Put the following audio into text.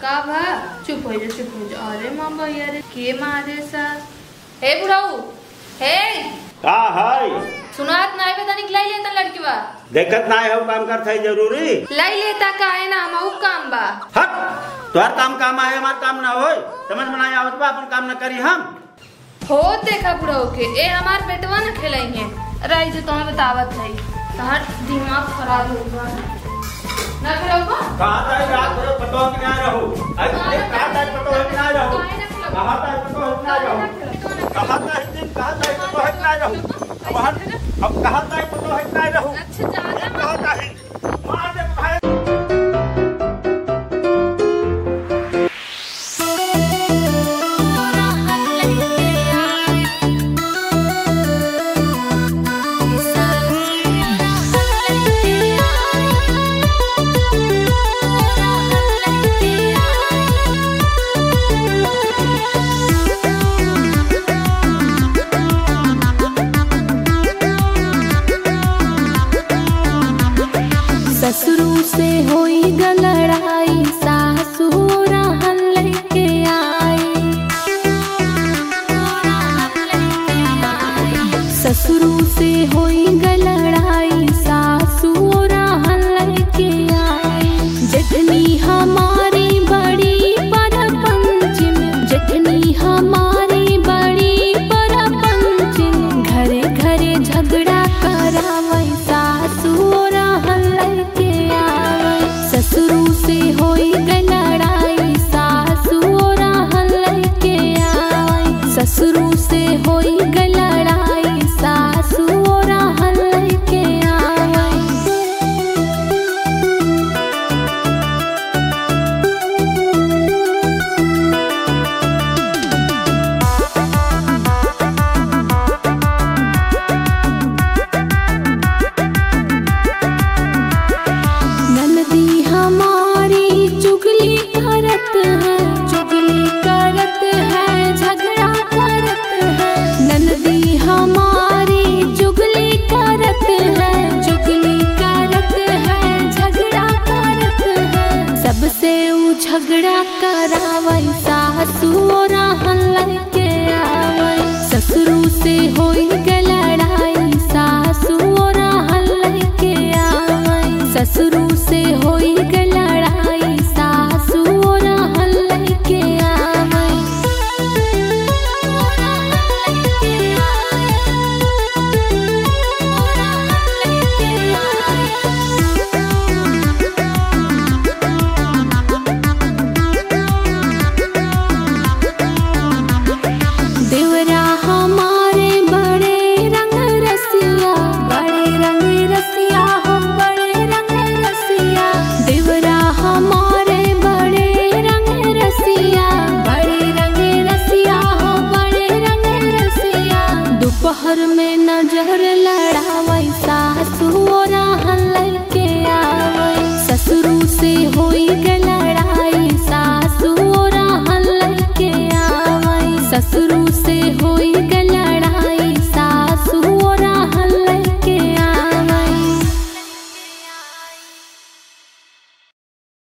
का भा चुप हो जा चुप हो जा अरे माँ भैया रे के मारे सा हे बुढ़ाऊ हे का है सुनात ना आवे तनिक लाई लेता लड़कीवा देखत ना हो काम करत है जरूरी लाई लेता का है ना हम काम बा हट तोहर काम काम है हमार काम ना होय समझ में ना आवत बा अपन काम ना करी हम हो देखा बुढ़ाऊ के ए हमार बेटवा न खेलाई है राई जो तुम्हें बतावत है तहार दिमाग खराब हो गया ना बुढ़ाऊ बा कहाँ ताई रात भर पतो कि ना रहू अरे कहाँ ताई पतो है कि ना रहू कहाँ ताई पतो है कि ना रहू कहाँ ताई दिन कहाँ ताई पतो है कि ना रहू अब हट अब कहाँ ताई पतो है कि ना रहू अच्छा ज्यादा कहाँ ताई मार दे भाई ससुरु से होई ग लड़ाई सासु रहन लेके आई ससुरु से होई ग लड़ाई सासु रहन लेके आई जठनी हमारी बड़ी पर पंचम जठनी हमारी बड़ी पर पंचम घरे घरे झगड़ा करावै सासु रहन लेके आवै ससुरु से होई ग लड़ाई सासु रहन लेके आवै ससुरु से होई ग लड़ाई सासु रहन लेके आवै नंदी हमारी चुगली करत है चुगली करत है झगड़ा करत है नंदी हमारी चुगली करत है चुगली करत है झगड़ा करत है सबसे ऊ झगड़ा करावै सासु रहन लेके आवै ससुरु से होई ग लड़ाई सासु रहन लेके आवै ससुरु से होई ग लड़ाई सासु रहन लेके आवै देवरा हमारे बड़े रंग रसिया बड़े रंग रसिया हो बड़े रंग रसिया देवरा हमारे बड़े रंग रसिया बड़े रंग रसिया हो बड़े रंग रसिया दोपहर में नजर लड़ावै सासु और